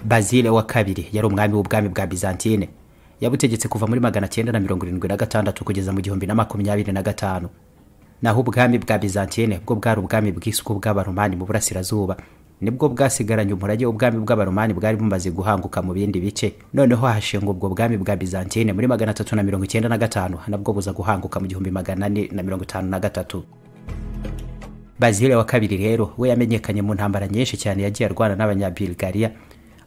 bazile wa kabiri yari umwami w'ubwami bwa bizantine yabutegetse kuva muri magana cyenda na mirongo irindwi na gatandatu kugeza mu gihumbi na makumyabiri na gatanu naho ubwami bwa bizantine bwo bwari ubwami bw'isuku bw'abaromani mu burasirazuba nibwo bwasigaranye umurage ubwami bw'abaromani bwari bumaze guhanguka mu bindi bice noneho hashingwa ubwo bwami bwa bizantine muri magana atatu na mirongo icyenda na gatanu nabwo buza guhanguka mu gihumbi magana ane na mirongo itanu na gatatu bazile wa kabiri rero we yamenyekanye mu ntambara nyinshi cyane yagiye arwana n'abanyabirigariya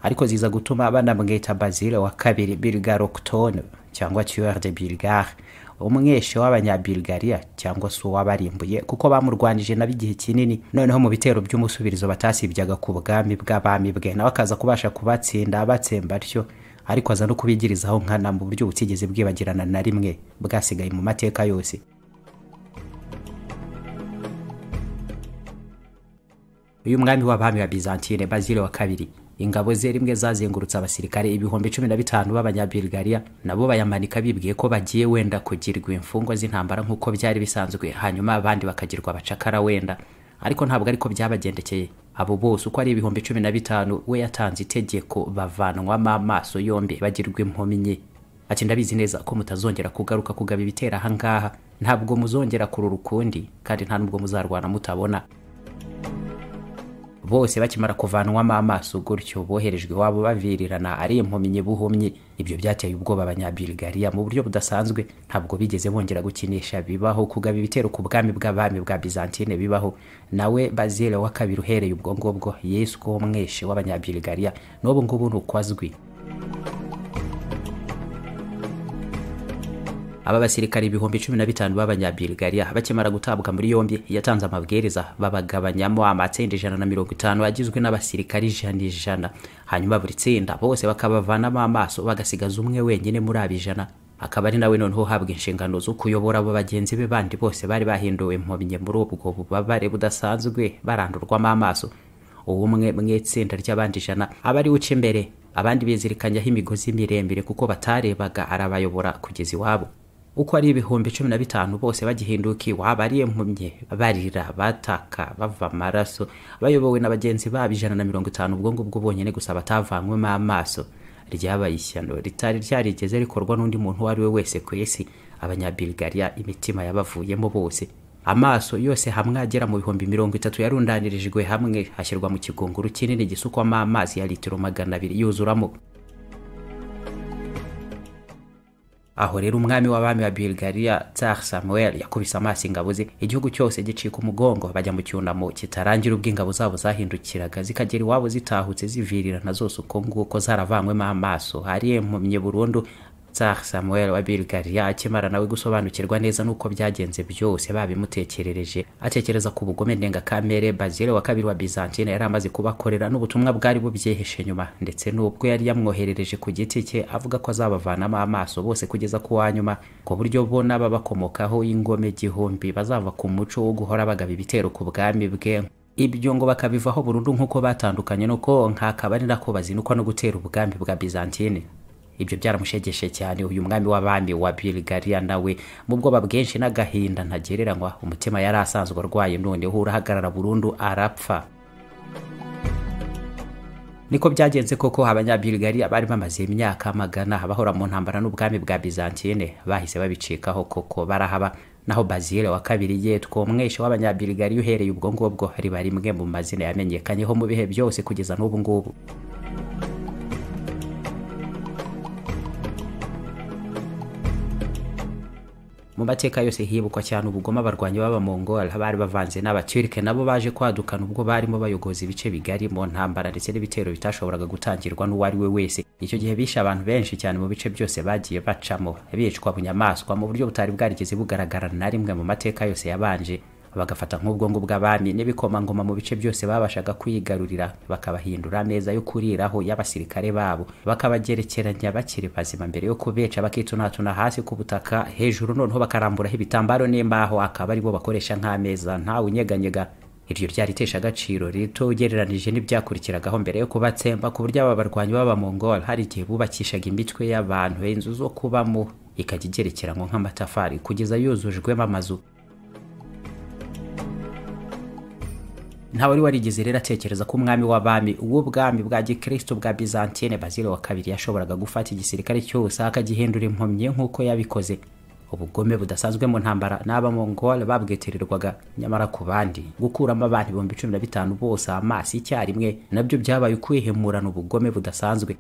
ariko ziza gutuma banamwita bazile wa kabiri bilgaroctone cyangwa tueur de bilgare umweshe w'abanyabirigariya cyangwa se uwabarimbuye kuko bamurwanije nabo igihe kinini noneho mu bitero by'umusubirizo batasibyaga ku bwami bw'abami bwe nawe akaza kubasha kubatsinda abatsemba atyo ariko aza no kubigirizaho nkana mu buryo butigeze bwibagirana na rimwe bwasigaye mu mateka yose uyu mwami w'abami wa bizantine bazile wa kabiri ingabo ze rimwe zazengurutse abasirikare ibihumbi cumi na bitanu b'abanyabirigariya nabo bayamanika bibwiye ko bagiye wenda kugirwa imfungwa z'intambara nk'uko byari bisanzwe hanyuma abandi bakagirwa abacakara wenda ariko ntabwo ariko byabagendekeye abo bose uko ari ibihumbi cumi na bitanu we yatanze itegeko bavanwamo amaso yombi bagirwa impumi nke ati ndabizi neza ko mutazongera kugaruka kugaba ibitera ahangaha ntabwo muzongera kurura ukundi kandi nta nubwo muzarwana mutabona bose bakimara kuvanwamo amaso gutyo boherejwe iwabo bavirirana ari impumyi nyibuhumyi ibyo byateye ubwoba abanyabirigariya mu buryo budasanzwe ntabwo bigeze bongera gukinisha bibaho kugaba ibitero ku bwami bw'abami bwa bizantine bibaho nawe bazile wa kabiri uhereye ubwo ngubwo yesu ko umweshe w'abanyabirigariya n'ubu ngubu ni uko azwi aba basirikare ibihumbi cumi na bitanu b'abanyabirigariya bakimara gutabwa muri yombi yatanze amabwiriza babagabanyamo amatsinda ijana na mirongo itanu agizwe n'abasirikare ijana ijana hanyuma buri tsinda bose bakabavanamo amaso bagasigaza umwe wenyine muri abo ijana akaba ari nawe noneho uhabwa inshingano zo kuyobora abo bagenzi be bandi bose bari bahinduwe impumyi muri ubwo bubabare budasanzwe barandurwamo amaso uwo umwe mu itsinda ry'abandi ijana aba ari uca imbere abandi bizirikanyaho imigozi miremire kuko batarebaga arabayobora kugeza iwabo uko ari ibihumbi cumi na bitanu bose bagihinduka iwabo ari impumye barira bataka bava amaraso bayobowe na bagenzi babo ijana na mirongo itanu ubwo ngubwo bonyine gusa batavanywemo amaso ryabaye ishyano ritari ryarigeze rikorwa n'undi muntu uwo ari we wese ku isi abanyabirigariya imitima yabavuyemo bose amaso yose hamwe agera mu bihumbi mirongo itatu yarundanirijwe hamwe hashyirwa mu kigunguru kinini gisukwamo amazi ya litiro magana abiri yuzuramo aho rero umwami w'abami wa Bulgaria Tsar Samuel yakubise amaso ingabo ze igihugu cyose gicika umugongo bajya mu cyunamo kitarangira ubwo ingabo zabo zahindukiraga zikagera iwabo zitahutse zivirirana zose uko nguko zaravanywemo amaso hari impumye burundu Tsar Samuel wa Bulgaria akimara nawe gusobanukirwa neza n'uko byagenze byose babimutekerereje atekereza ku bugome ndengakamere Bazile wa kabiri wa Byzantine yari amaze kubakorera n'ubutumwa bwari bubyehishe nyuma ndetse n'ubwo yari yamwoherereje ku giti cye avuga ko azabavanamo amaso bose kugeza ku wa nyuma ku buryo bo n'ababakomokaho y'ingome igihumbi bazava ku muco wo guhora bagaba ibitero ku bwami bwe ibyo ngo bakabivaho burundu nk'uko batandukanye nuko nkakabari nako bazinukwa no gutera ubwami bwa Byzantine ibyo byaramushegeshe cyane uyu mwami w'abami wa Bulgaria nawe mu bwoba bwinshi n'agahinda ntagereranywa umutima yari asanzwe arwaye noneho urahagarara burundu arapfa niko byagenze koko abanyabirigariya bari bamaze imyaka magana bahora mu ntambara n'ubwami bwa bizantine bahise babicikaho koko barahaba naho bazile wa kabiri yitwa umweshe w'abanyabirigariya uhereye ubwo ngubwo riba rimwe mu mazina yamenyekanyeho mu bihe byose kugeza n'ubu ngubu mu mateka yose hibukwa cyane ubugome abarwanyi b'abamongora bari bavanze n'abaturike nabo baje kwadukana ubwo barimo bayogoza ibice bigari mu ntambara ndetse n'ibitero bitashoboraga gutangirwa n'uwo ari we wese icyo gihe bishe abantu benshi cyane mu bice byose bagiye bacamo bicwa bunyamaswa mu buryo butari bwarigeze bugaragara na rimwe mu mateka yose yabanje bagafata nk'ubwo ngubwo abami n'ibikomangoma mu bice byose babashaga kwigarurira bakabahindura ameza yo kuriraho y'abasirikare babo bakabagerekeranya bakiri bazima mbere yo kubeca bakitunatuna hasi ku butaka hejuru noneho bakaramburaho ibitambaro n'imbaho akaba aribo bakoresha nk'ameza ntawe unyeganyega iryo ryaritesha agaciro rito ugereranije n'ibyakurikiragaho mbere yo kubatsemba ku buryo aba barwanyi b'abamongol hari igihe bubakishaga imitwe y'abantu inzu zo kubamo ikajya igerekeranywa nk'amatafari kugeza yuzujwemo amazu nta wari warigeze rero atekereza ko umwami w'abami w'ubwami bwa gikristo bwa byzantine bazile wa kabiri yashoboraga gufata igisirikare cyose akagihindura impumyi nk'uko yabikoze ubugome budasanzwe mu ntambara n'abamongol babwitirirwaga nyamara ku bandi gukuramo abantu ibihumbi cumi na bitanu bose amaso icyarimwe nabyo byabaye ukwihemurana ubugome budasanzwe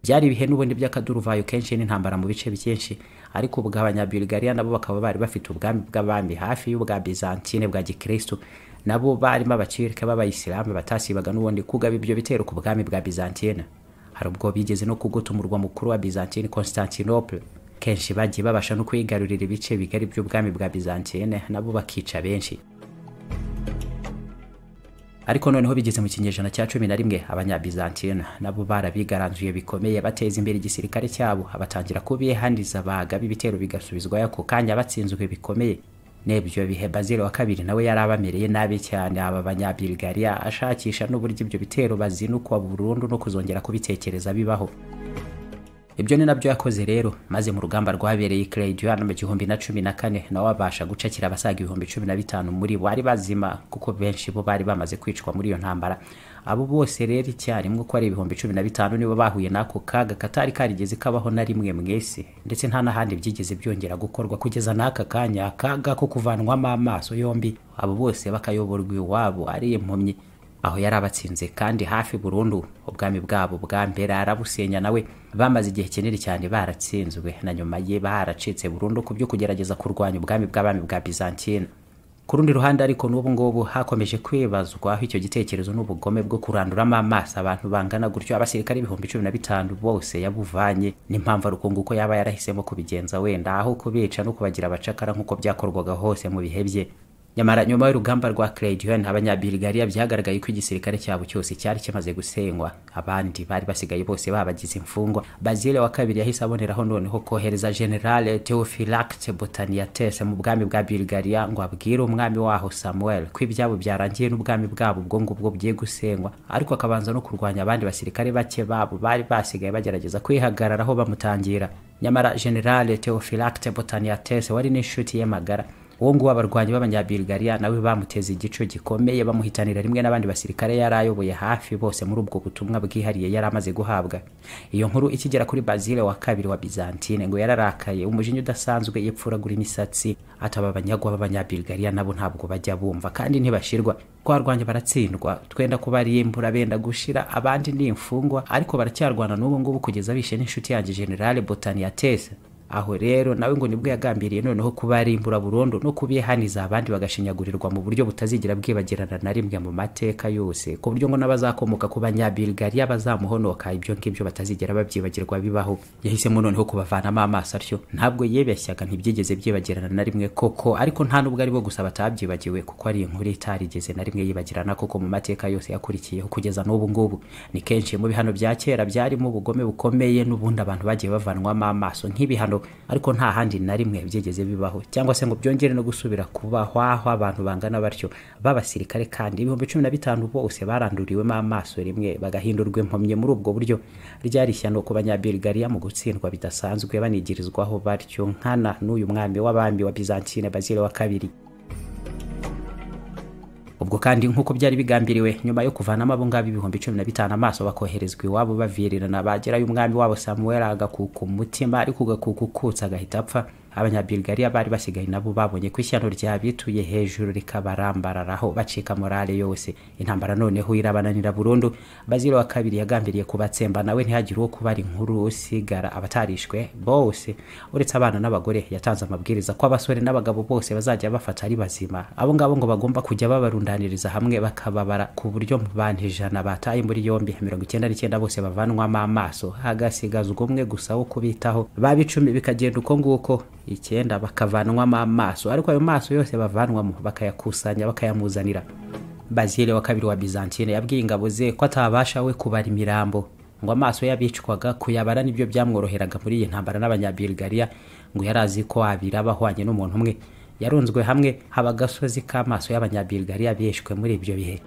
byari ibihe n'ubundi by'akaduruvayo kenshi n'intambara mu bice byinshi ariko ubwo abanyabulgariya nabo bakaba bari bafite ubwami bw'abami hafi y'ubwa byzantine bwa gikristu nabo barimo abakirika b'abayisilamu batasibaga n'ubundi kugaba ibyo bitero ku bwami bwa byzantine hari ubwo bigeze no kugota umurwa mukuru wa byzantine constantinople kenshi bagiye babasha no kwigarurira ibice bigari by'ubwami bwa bizantine nabo bakica benshi ariko noneho bigeze mu kinyejana cya cumi na rimwe abanyabizantine nabo barabigaranzuye bikomeye bateza imbere igisirikare cyabo abatangira kubihaniza bagaba ibitero bigasubizwayo ako kanya batsinzwe bikomeye n'ibyo bihe bazile wa kabiri nawe yari abamereye nabi cyane aba banyabulgariya ashakisha n'uburyo ibyo bitero bazinukwa burundu no kuzongera kubitekereza bibaho ibyo ni nabyo yakoze rero maze mu rugamba rwabereye Claydon mu gihumbi na cumi na kane nawe abasha gucakira abasaga ibihumbi cumi na bitanu muri bo bari bazima kuko benshi bo bari bamaze kwicwa muri iyo ntambara abo bose rero icyarimwe ko ari ibihumbi cumi na bitanu nibo bahuye n'ako kaga katari karigeze kabaho na rimwe mu isi ndetse nta n'ahandi byigeze byongera gukorwa kugeza n'aka kanya akaga ko kuvanwamo amaso yombi abo bose bakayoborwa iwabo ari impumyi aho yari abatsinze kandi hafi burundu ubwami bwabo bwa mbere arabusenya nawe bamaze igihe kinini cyane baratsinzwe na nyuma ye baracitse burundu ku byo kugerageza kurwanya ubwami bw'abami bwa bizantine ku rundi ruhande ariko n'ubu ngubu hakomeje kwibazwa aho icyo gitekerezo n'ubugome bwo kuranduramo amaso abantu bangana gutyo abasirikare ibihumbi cumi na bitanu bose yabuvanye n'impamvu arukungu uko yaba yarahisemo kubigenza wenda aho kubica no kubagira abacakara nk'uko byakorwaga hose mu bihe bye nyamara nyuma y'urugamba rwa Claydon abanyabiligariya byagaragaye ko igisirikare cyabo cyose cyari kimaze gusenywa abandi bari basigaye bose babagize imfungwa Bazile wa kabiri yahise aboneraho noneho kohereza General Theophylact Botaniates mu bwami bwa Bulgaria ngo abwire umwami waho Samuel ko ibyabo byarangiye n'ubwami bwabo ubwo ngubwo bgiye gusenywa ariko akabanza no kurwanya abandi basirikare bake babo bari basigaye bagerageza kwihagararaho bamutangira nyamara General Theophylact Botaniates wari n'inshuti ye magara uwo nguwo abarwanyi b'abanyabulgariya nawe bamuteze igico gikomeye bamuhitanira rimwe n'abandi basirikare yari ayoboye hafi bose muri ubwo butumwa bwihariye yari amaze guhabwa iyo nkuru ikigera kuri bazile wa kabiri wa bizantine ngo yararakaye umujinya udasanzwe yipfuragura imisatsi ataba abanyagwa b'abanyabulgariya nabo ntabwo bajya bumva kandi ntibashirwa twarwanya baratsindwa twenda kuba ari imvura benda gushira abandi ni imfungwa ariko baracyarwana n'ubu ngubu kugeza bishe n'inshuti yanjye generale botaniatese aho rero nawe ngo nibwo yagambiriye noneho kuba arimbura burundu no kubihaniza abandi bagashinyagurirwa mu buryo butazigera bwibagirana na rimwe mu mateka yose ku buryo ngo n'abazakomoka ku banyabulgariya bazamuhonoka ibyo ngibyo batazigera babyibagirwa bibaho yahisemo noneho kubavanamo amaso atyo ntabwo yibeshyaga ntibyigeze byibagirana na rimwe koko ariko nta nubwo aribo gusa batabyibagiwe kuko ari inkuru itarigeze na rimwe yibagirana koko mu mateka yose yakurikiyeho kugeza n'ubu ngubu ni kenshi mu bihano bya kera byarimo ubugome bukomeye n'ubundi abantu bagiye bavanwamo amaso nk'ibihano ariko nta handi na rimwe byigeze bibaho cyangwa se ngo byongere no gusubira kubaho aho abantu bangana batyo b'abasirikare kandi ibihumbi cumi na bitanu bose baranduriwemo amaso rimwe bagahindurwa impumyi muri ubwo buryo ryari ishyano ku banyabulgariya mu gutsindwa bidasanzwe banigirizwaho batyo nkana n'uyu mwami w'abami wa bizantine bazile wa kabiri ubwo kandi nk'uko byari bigambiriwe nyuma yo kuvanamo abo ngabo ibihumbi cumi na bitanu amaso bakoherezwa iwabo bavirirana bagerayo umwami wabo samuel agakuka umutima ariko ugakuka ukutse agahita apfa abanyabulgariya bari basigaye nabo babonye ko ishyano ryabituye hejuru rikabarambararaho bacika morale yose intambara noneho irabananira burundu bazira wa kabiri yagambiriye kubatsemba nawe ntihagire uwo kubara inkuru usigara abatarishwe bose uretse abana n'abagore yatanze amabwiriza ko abasore n'abagabo bose bazajya bafata ari bazima abo ngabo ngo bagomba kujya babarundaniriza hamwe bakababara ku buryo mu bantu ijana bataye muri yombi mirongo icyenda n'icyenda bose bavanwamo amaso hagasigazwa umwe gusa wo kubitaho baba icumi bikagenda uko nguko icyenda bakavanwamo amaso ariko ayo maso yose bavanwamo bakayakusanya bakayamuzanira bazile wa kabiri wa bizantine yabwiye ingabo ze ko atabasha we kubara imirambo ngo amaso y'abicwaga kuyabara nibyo byamworoheraga muri iyi ntambara n'abanyabulgariya ngo yari azi ko abiraba ahwanye n'umuntu umwe yarunzwe hamwe haba agasozi k'amaso y'abanyabulgariya bishwe muri ibyo bihe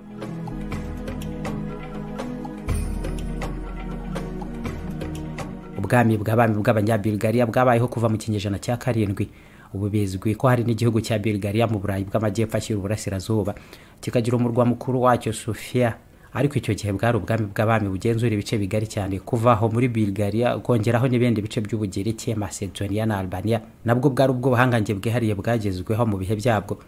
ubwami bw'abami bw'abanyabulgariya bwabayeho kuva mu kinyejana cya karindwi ubu bizwi ko hari n'igihugu cya bulgaria mu burayi bw'amajyepfo ashyira uburasirazuba kikagira umurwa mukuru wacyo sofia ariko icyo gihe bwari ubwami bw'abami bugenzura ibice bigari cyane kuva aho muri bulgaria ukongeraho n'ibindi bice by'ubugereki macedonia na albania nabwo bwari ubw'ubuhangange bwihariye bwagezweho mu bihe byabwo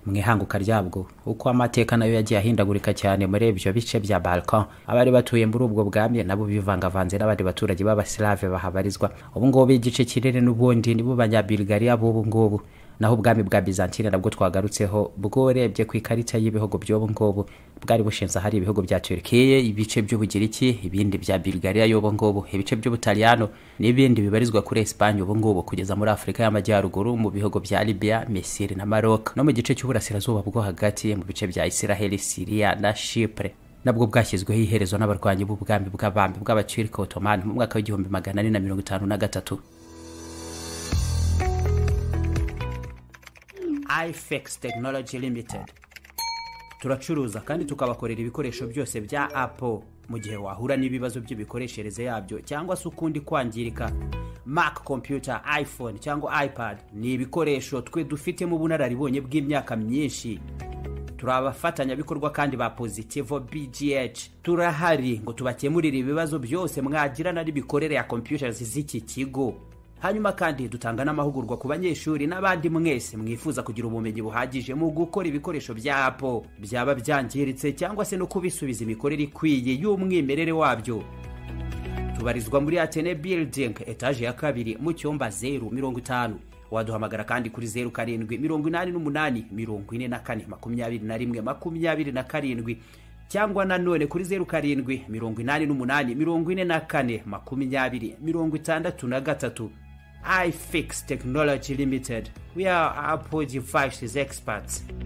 mu ihanguka ryabwo uko amateka nayo yagiye ahindagurika cyane muri ibyo bice bya balkan abari batuye muri ubwo bwami nabo bivangavanze n'abandi baturage b'abasilave bahabarizwa ubungubu igice kinini n'ubundi nibo banyabulgaria b'ubu ngubu naho ubwami bwa byzantine nabwo twagarutseho bworebye ku ikarita y'ibihugu by'ubu ngubu bwari bushinze ahari ibihugu bya turikiya ibice by'ubugiriki ibindi bya bulgaria y'ubu ngubu ibice by'ubutaliyano n'ibindi bibarizwa kuri esipanye ubu ngubu kugeza muri afurika y'amajyaruguru mu bihugu bya libya misiri na maroc no mu gice cy'uburasirazuba bwo hagati mu bice bya israheli siriya na shipure nabwo bwashyizweho iherezo n'abarwanyi b'ubwami bw'abambi bw'abacirika otomani mu mwaka w'igihumbi magana ane na mirongo itanu na gatatu ifex tekinoloji limitedi turacuruza kandi tukabakorera ibikoresho byose bya apo mu gihe wahura n'ibibazo by'imikoreshereze yabyo cyangwa se ukundi kwangirika mac computer iphone cyangwa ipad ni ibikoresho twe dufitemo ubunararibonye bw'imyaka myinshi turi abafatanyabikorwa kandi ba pozitivo bgh turahari ngo tubakemurire ibibazo byose mwagirana n'imikorere ya computers z'iki kigo hanyuma kandi dutanga n'amahugurwa ku banyeshuri n'abandi mwese mwifuza kugira ubumenyi buhagije mu gukora ibikoresho bya apo byaba byangiritse cyangwa se no kubisubiza imikorere ikwiye y'umwimerere wabyo tubarizwa muri atene building etaje ya kabiri mu cyumba zeru mirongo itanu waduhamagara kandi kuri zeru karindwi mirongo inani n'umunani mirongo ine na kane makumyabiri na rimwe makumyabiri na karindwi cyangwa nanone kuri zeru karindwi mirongo inani n'umunani mirongo ine na kane makumyabiri mirongo itandatu na gatatu iFix Technology Limited. We are Apple devices experts.